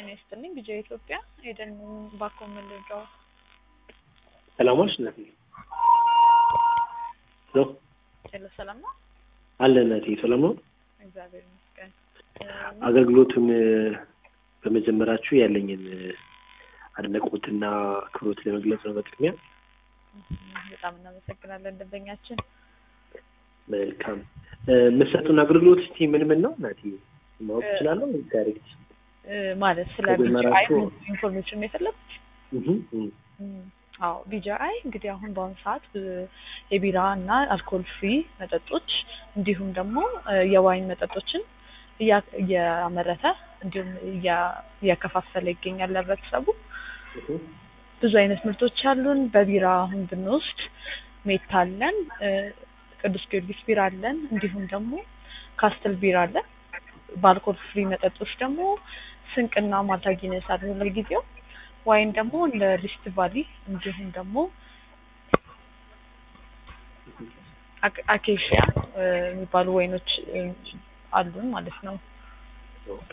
ጤና ይስጥልኝ ቢጂአይ ኢትዮጵያ ኤደን ባኮ መለጃው ሰላም ዋልሽ እናቴ። ሄሎ ሄሎ ሰላም ነው አለ እናቴ ሰላም ነው። እግዚአብሔር ይመስገን አገልግሎቱን በመጀመራችሁ ያለኝን አድናቆትና አክብሮት ለመግለጽ ነው። በቅድሚያ በጣም እናመሰግናለን ደንበኛችን መልካም የምትሰጡን አገልግሎት እስቲ ምን ምን ነው እናቴ ማወቅ እችላለሁ? ዳይሬክት እ ማለት ስለ ቢጂአይ መጀመራችሁ- ኢንፎርሜሽን ነው የፈለጉት እህ እህ እም፣ አዎ ቢጂአይ እንግዲህ አሁን በአሁኑ ሰዓት ብ- የቢራ እና አልኮል ፍሪ መጠጦች እንዲሁም ደግሞ እ የዋይን መጠጦችን እያ- እያመረተ እንዲሁም እያ- እያከፋፈለ ይገኛል ለህብረተሰቡ። እህ ብዙ አይነት ምርቶች አሉን። በቢራ አሁን ብንወስድ ሜታ አለን፣ እ ቅዱስ ጊዮርጊስ ቢራ አለን፣ እንዲሁም ደግሞ ካስትል ቢራ አለን። በአልኮል ፍሪ መጠጦች ደግሞ ስንቅና ማልታ ጊነስ አሉ ለጊዜው። ዋይን ደግሞ እንደ ሪስት ቫሊ እንዲሁም ደግሞ አክ- አኬሽያ እ የሚባሉ ወይኖች እ አሉን ማለት ነው። ኦኬ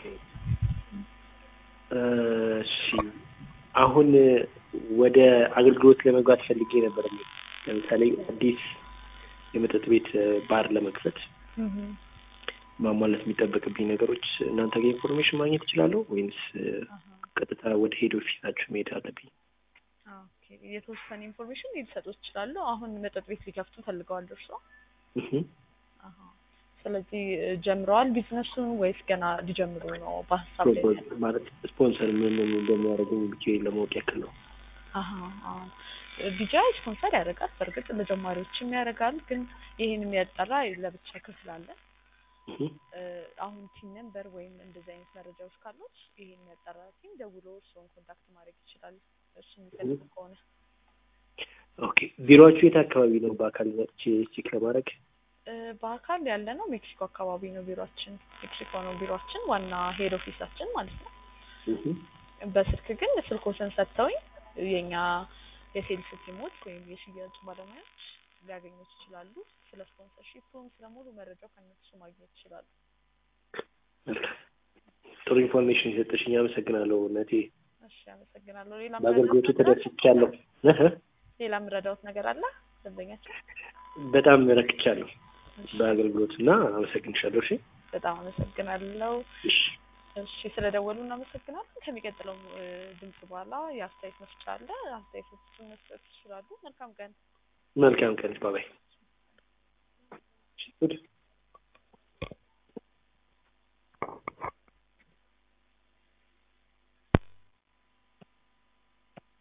እሺ አሁን ወደ አገልግሎት ለመግባት ፈልጌ ነበር። ለምሳሌ አዲስ የመጠጥ ቤት ባር ለመክፈት እህ ማሟላት የሚጠበቅብኝ ነገሮች እናንተ ጋር ኢንፎርሜሽን ማግኘት እችላለሁ ወይንስ አሃ ቀጥታ ወደ ሄድ ኦፊሳችሁ መሄድ አለብኝ? ኦኬ የተወሰነ ኢንፎርሜሽን ሊሰጡት ይችላሉ። አሁን መጠጥ ቤት ሊከፍቱ ፈልገዋል እርስዎ? እህ አሃ ስለዚህ እ ጀምረዋል ቢዝነሱን ወይስ ገና ሊጀምሩ ነው? በሀሳብ ላይ ነው ያለው? ማለት ስፖንሰር ምን ምን እንደሚያደርገኝ ብቻ ለማወቅ ያክል ነው። አሃ አዎ ቢጂአይ ስፖንሰር ያደርጋል። በእርግጥ ለጀማሪዎችም ያደርጋል። ግን ይሄን የሚያጠራ ለብቻ ክፍል አለ። እህ እ አሁን ቲም ነምበር ወይም እንደዚህ አይነት መረጃዎች ካሉት ይሄን የሚያጠራ ቲም ደውሎ እርስዎን ኮንታክት ማድረግ ይችላል። እሱ የሚፈልጉ ከሆነ ኦኬ ቢሮአችሁ የት አካባቢ ነው? በአካል መጥቼ ቼክ ለማድረግ እ በአካል ያለ ነው ሜክሲኮ አካባቢ ነው ቢሮአችን። ሜክሲኮ ነው ቢሮአችን ዋና ሄድ ኦፊሳችን ማለት ነው። እህ በስልክ ግን ስልኮችን ሰጥተውኝ የኛ የሴልስ ቲሞች ወይም የሽያጭ ባለሙያዎች ሊያገኙት ይችላሉ። ስለ ስፖንሰርሺፕም ስለ ሙሉ መረጃው ከነሱ ማግኘት ይችላሉ። መልካም ጥሩ ኢንፎርሜሽን የሰጠሽኝ አመሰግናለሁ እናቴ። እሺ አመሰግናለሁ። ሌላ በአገልግሎቱ ምረዳዎት ነገር አለ? ተደስቻለሁ። እህ ሌላ ምረዳዎት ነገር አለ ደንበኛችን? በጣም ረክቻለሁ እሺ፣ በአገልግሎቱ እና አመሰግንሻለሁ። እሺ በጣም አመሰግናለሁ። እሺ እሺ ስለደወሉ እናመሰግናለን። ከሚቀጥለው እ ድምጽ በኋላ የአስተያየት መስጫ አለ። አስተያየቶችን መስጠት ይችላሉ። መልካም ቀን። መልካም ቀን ባባይ። ጉድ